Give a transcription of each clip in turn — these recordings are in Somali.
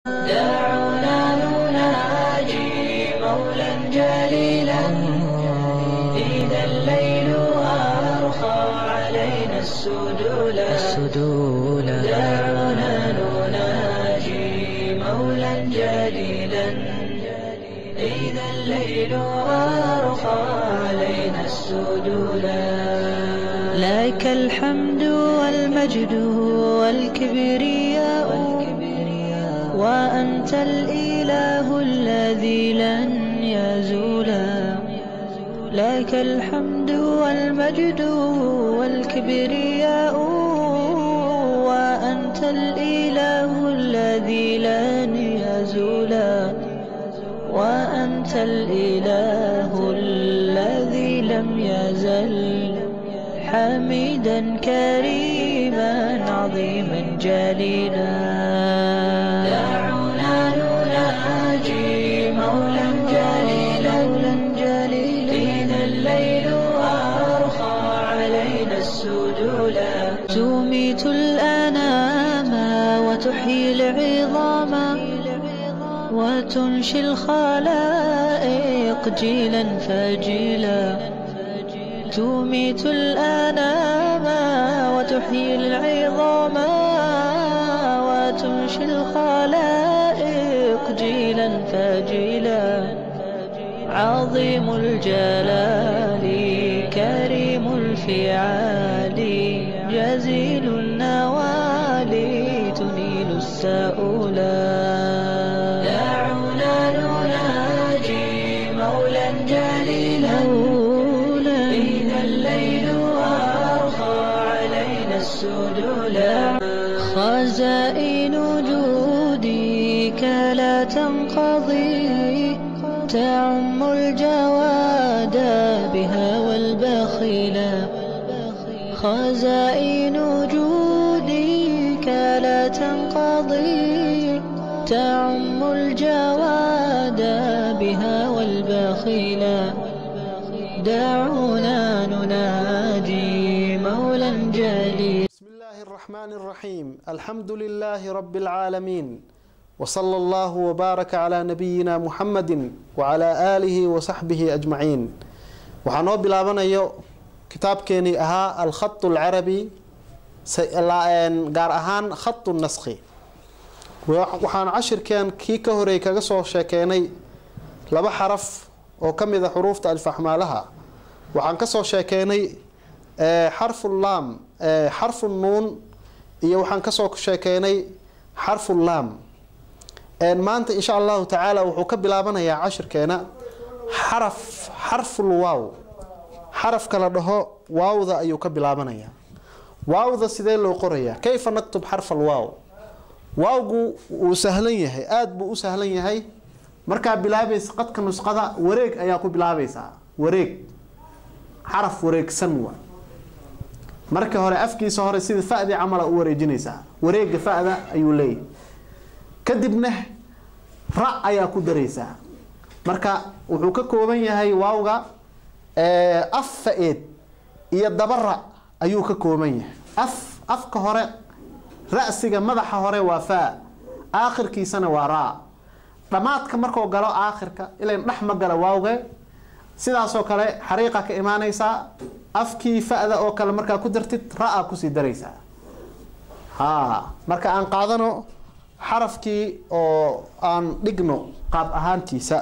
دعونا نناجي مولا جليلا إذا الليل أرخى علينا السدولا دعونا نناجي مولا جليلا إذا الليل أرخى علينا السدولا لك الحمد والمجد والكبرياء وأنت الإله الذي لن يزولا لك الحمد والمجد والكبرياء وأنت الإله الذي لن يزولا وأنت الإله الذي لم يزل حميدا كريما عظيما جليلا دعونا نناجي مولا جليلا جليلا إذا الليل أرخى علينا السدولا تميت الأنام وتحيي العظام وتنشي الخلائق جيلا فجيلا تميت الأنام وتحيي العظام وتنشي الخلائق جيلا فجيلا عظيم الجلال كريم الفعال جزيل النوال تنيل السؤلا دعونا نناجي مولا جليلا إذا الليل أرخى علينا السدولا خزائن جودك لا تنقضي تعم الجواد بها والبخيلا خزائن جودك لا تنقضي تعم الجواد بها والبخيلا دعونا نناجي مولا جليلا بسم الله الرحمن الرحيم الحمد لله رب العالمين وصلى الله وبارك على نبينا محمد وعلى آله وصحبه أجمعين waxaa noo bilaabanayo kitaabkeenii ahaa alkhatu alcarabi gaar ahaan khatu naskhi waxaan cashirkeen kii ka horeey kaga soo sheekeenay laba xaraf oo ka mid a xuruufta alfaxmaalaha waxaan kasoo sheekeenay xarfu laam xarfu nuun iyo waxaan kasoo sheekeenay xarfu laam maanta insha allahu tacaala wuxuu ka bilaabanayaa cashirkeena xaraf xarful waaw xarafka la dhaho waawda ayuu ka bilaabanayaa waawda sidee loo qorayaa kayfa naktub xarfal waaw waawgu wuu sahlan yahay aada buu u sahlan yahay markaa bilaabaysa qadka nusqada wareeg ayaa ku bilaabaysaa wareeg xaraf wareegsan wa marka hore afkiisa hore sida fadii camala u wareejinaysaa wareega fada ayuu leeyahay kadibna ra ayaa ku daraysaa marka wuxuu ka kooban yahay waawga af fa-eed iyo dabara ayuu ka kooban yahay af afka hore ra-siga madaxa hore waa faa aakhirkiisana waa raa dhammaadka markuu galo aakhirka ilayn dhex ma gala waawge sidaasoo kale xariiqa ka imaanaysaa afkii fa-da oo kale markaa ku dartid ra-a kusii daraysaa ha marka aan qaadano xarafkii oo aan dhigno qaab ahaantiisa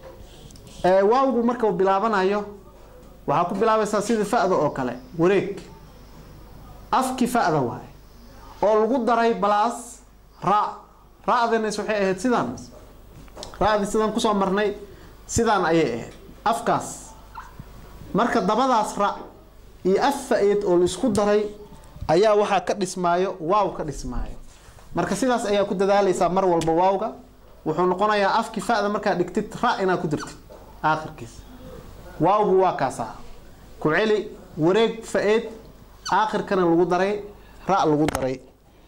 waawgu markau bilaabanayo waxaa ku bilaabaysaa sidii fa-da oo kale wareeg afkii fa-da waaye oo lagu daray balaas ra ra-danas waxay ahayd sidaan ra-dii sidaan kusoo marnay sidaan ayay ahayd afkaas marka dabadaas ra iyo af fa-eed oo la isku daray ayaa waxaa ka dhismaayo waaw ka dhismaayo marka sidaas ayaa ku dadaalaysaa mar walba waawga wuxuu noqonayaa afkii fa-da markaa dhigtid ra inaad ku dirtid aakhirkiisa waawgu waa kaasaa ku celi wareeg fa-eed aakhirkana lagu daray ra lagu daray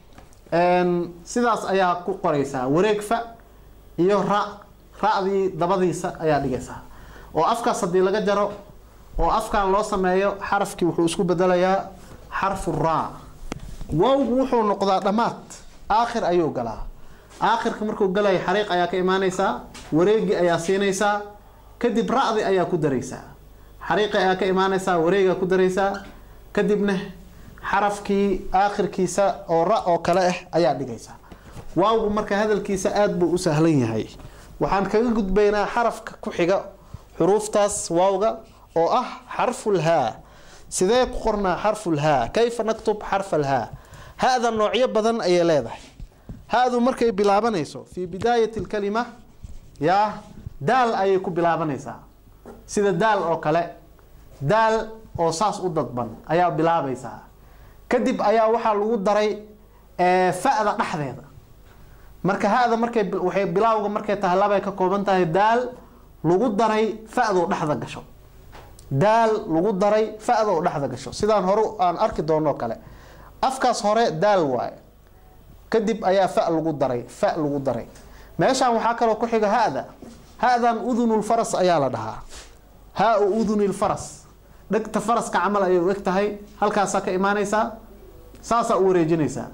sidaas ayaa ku qoraysaa wareeg fa iyo ra ra-dii dabadiisa ayaa dhigaysaa oo afkaas haddii laga jaro oo afkan loo sameeyo xarafkii wuxuu isku bedelayaa xarfu raa wowgu wuxuu noqdaa dhammaad aakhir ayuu galaa aakhirka markuu galayo xariiq ayaa ka imaanaysaa wareegi ayaa siinaysaa kadib ra-di ayaa ku daraysaa xariiqi ayaa ka imaanaysaa wareegaa ku daraysaa kadibna xarafkii aakhirkiisa oo ra oo kale ah ayaa dhigaysaa waawgu marka hadalkiisa aada buu u sahlan yahay waxaan kaga gudbaynaa xarafka ku xiga xuruuftaas waawga oo ah xarfulhaa sidee ku qornaa xarfulhaa kayfa naktub xarfalhaa ha-da noocyo badan ayay leedahay ha-du markay bilaabanayso fii bidaayati lkalima yaa daal ayay ku bilaabanaysaa sida daal oo kale daal oo saas u dadban ayaa bilaabaysaa kadib ayaa waxaa lagu daray fa-da dhexdeeda marka ha-da markay waxay bilaawga markay tahay labay ka kooban tahay daal lagu daray fa-doo dhexda gasho daal lagu daray fa-doo dhexda gasho sidaan hore aan arki doono kale afkaas hore daal waaye kadib ayaa fa lagu daray fa lagu daray meeshaan waxaa kaloo ku xiga ha-da ha-dan udunulfaras ayaa la dhahaa haa-u udunilfaras dhegta faraska camal ayay u eg tahay halkaasaa ka imaanaysaa saasaa u wareejinaysaa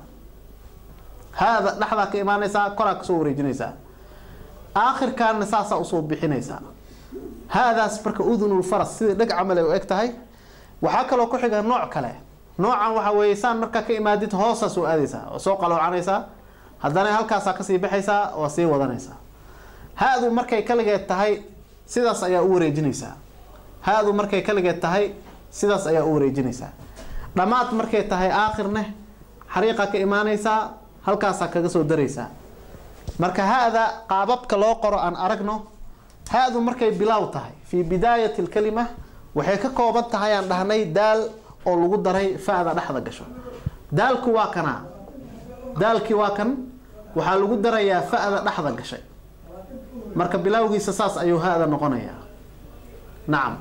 ha-da dhexdaa ka imaanaysaa koraa kasoo wareejinaysaa aakhirkaana saasaa usoo bixinaysaa ha-daas marka udunulfaras sidai dheg camal ay u eg tahay waxaa kaloo ku xiga nooc kale noocan waxa weeye saan markaa ka imaadid hoosaa soo aadaysaa oo soo qaloocanaysaa haddana halkaasaa kasii baxaysaa oo sii wadanaysaa ha-du markay kaligeed tahay sidaas ayaa u wareejinaysaa ha-du markay kaligeed tahay sidaas ayaa u wareejinaysaa dhammaad markay tahay aakhirne xariiqa ka imaanaysaa halkaasaa kaga soo daraysaa marka ha-da qaababka loo qoro aan aragno ha-du markay bilaaw tahay fii bidaayati lkalima waxay ka kooban tahay aan dhahnay daal oo lagu daray fa-da dhexda gasho daalku waa kanaa daalkii waa kan waxaa lagu darayaa fa-da dhexda gashay marka bilaawgiisa saas ayuu ha-da noqonayaa nacam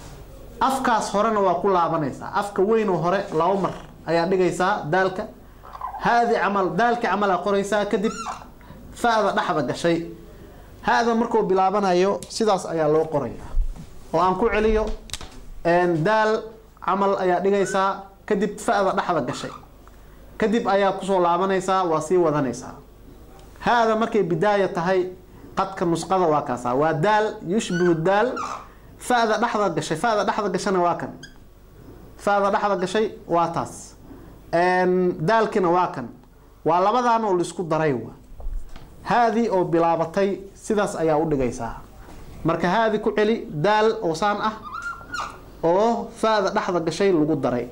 afkaas horena waa ku laabanaysaa afka weynoo hore laba mar ayaa dhigaysaa daalka ha-di camal daalkii camalaa qoraysaa kadib fa-da dhexda gashay ha-da markuu bilaabanayo sidaas ayaa loo qorayaa oo aan ku celiyo daal camal ayaa dhigaysaa kadib fa-da dhexda gashay kadib ayaa kusoo laabanaysaa waa sii wadanaysaa ha-da markay bidaaya tahay qadka nusqada waa kaasa waa daal yushbihu daal fa-da dhexda gashay fa-da dhexda gashana waa kan fa-da dhexda gashay waa taas daalkina waa kan waa labadan oo laisku daray wa haadii oo bilaabatay sidaas ayaa u dhigaysaa marka haadi ku celi daal oo saan ah oo fa-da dhexda gashay lagu daray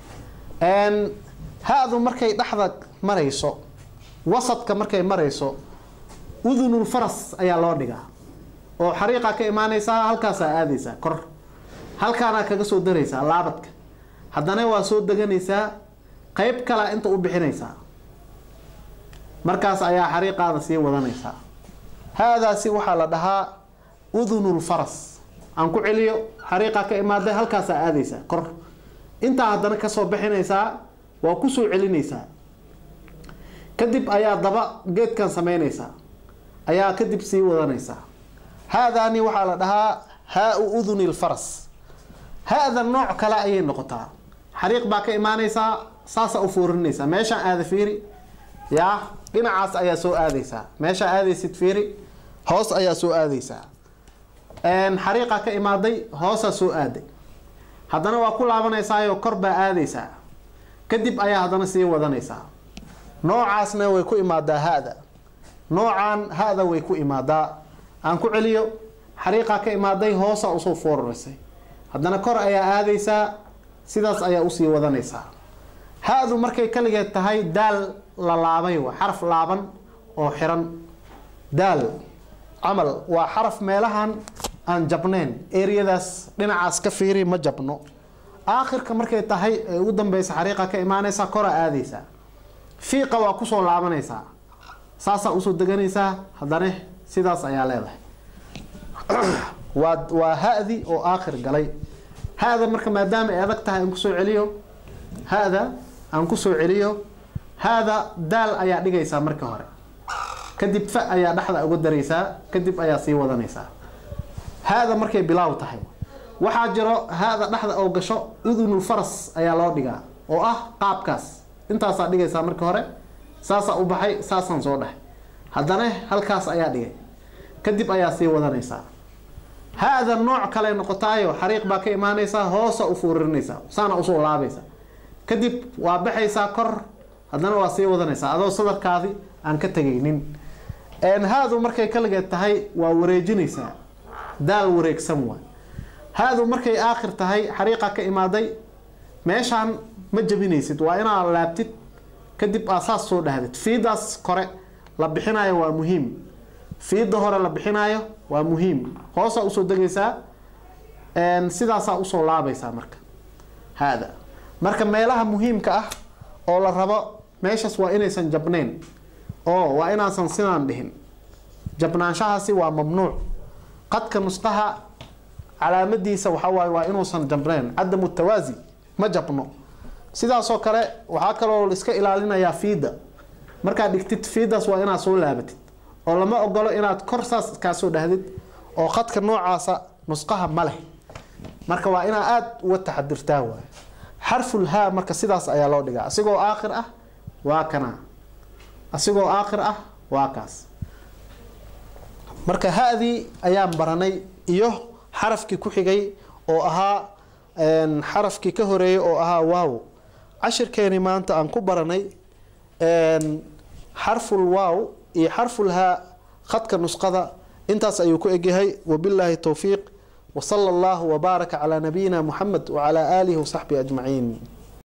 ha-du markay dhexda marayso wasadka markay marayso udunulfaras ayaa loo dhigaa oo xariiqa ka imaanaysaa halkaasaa aadaysaa kor halkaanaa kaga soo daraysaa laabadka haddana waa soo deganaysaa qeyb kalea inta u bixinaysaa markaas ayaa xariiqaada sii wadanaysaa ha-daasi waxaa la dhahaa udunulfaras aan ku celiyo xariiqa ka imaaday halkaasaa aadaysaa kor intaa haddana kasoo bixinaysaa waa kusoo celinaysaa kadib ayaa daba geedkan sameynaysaa ayaa kadib sii wadanaysaa ha-daani waxaa la dhahaa haa-u uduni lfaras ha-da nooc kale ayay noqotaa xariiq baa ka imaanaysaa saasaa u foorinaysaa meeshaan aada fiiri yaa dhinacaas ayaa soo aadaysaa meeshaa aadaysid fiiri hoos ayaa soo aadaysaa xariiqa ka imaaday hoosaa soo aaday haddana waa ku laabanaysaayoo kor baa aadaysaa kadib ayaa haddana sii wadanaysaa noocaasna way ku imaadaa ha-da noocaan ha-da way ku imaadaa aan ku celiyo xariiqaa ka imaaday hoosaa usoo fooraraysay haddana kor ayaa aadaysaa sidaas ayaa usii wadanaysaa ha-du markay kaligeed tahay daal la laabay waa xaraf laaban oo xiran daal camal waa xaraf meelahan aan jabnayn eriyadaas dhinacaas ka fiiri ma jabno aakhirka markay tahay ee ugu dambeysa xariiqa ka imaanaysaa kora aadaysaa fiiqa waa kusoo laabanaysaa saasaa usoo deganaysaa haddana sidaas ayaa leedahay waa waa ha-di oo aakhir galay ha-da marka maadaama ay adag tahay aan kusoo celiyo ha-da aan kusoo celiyo ha-da daal ayaa dhigaysaa marka hore kadib fa ayaa dhexda uga daraysaa kadib ayaa sii wadanaysaa ha-da markay bilaaw tahay waxaa jiro ha-da dhexda oo gasho udunul faras ayaa loo dhigaa oo ah qaabkaas intaasaa dhigaysaa marka hore saasaa u baxay saasaan soo dhahay haddana halkaas ayaa dhigay kadib ayaa sii wadanaysaa ha-da nooc kale noqotaayo xariiq baa ka imaanaysaa hoosa u fuurinaysaa saana usoo laabaysa kadib waa baxaysaa kor haddana waa sii wadanaysaa adoo sadarkaadi aan ka tegaynin haadu markay kaligeed tahay waa wareejinaysaa daal wareegsan waay haadu markay aakhir tahay xariiqa ka imaaday meeshaan ma jabinaysid waa inaad laabtid kadib aa saas soo dhahdid fiidaas kore la bixinayo waa muhiim fiida hore la bixinayo waa muhiim hoosaa usoo degaysaa sidaasaa usoo laabaysaa marka haada marka meelaha muhiimka ah oo la rabo meeshaas waa inaysan jabnayn oo waa inaasan sidaan dhihin jabnaanshahaasi waa mamnuuc qadka nusqaha calaamadiisa waxawaaye waa inuusan jabnayn cadamu tawaasi ma jabno sidaasoo kale waxaa kaloo iska ilaalinayaa fiida markaad dhigtid fiidaas waa inaad soo laabatid oo lama ogolo inaad kor saas kaasoo dhahdid oo qadka noocaasa nusqaha ma leh marka waa inaa aada uga taxadirtaa waay xarful haa marka sidaas ayaa loo dhigaa asigoo aakhir ah waa kana asigoo aakhir ah waa kaas marka ha-dii ayaan baranay iyo xarafkii ku xigay oo ahaa xarafkii ka horeeyay oo ahaa waaw cashirkeeni maanta aan ku baranay xarful waaw iyo xarful haa khadka nusqada intaas ayuu ku egyahay wabilaahi towfiiq وصلى الله وبارك على نبينا محمد وعلى آله وصحبه أجمعين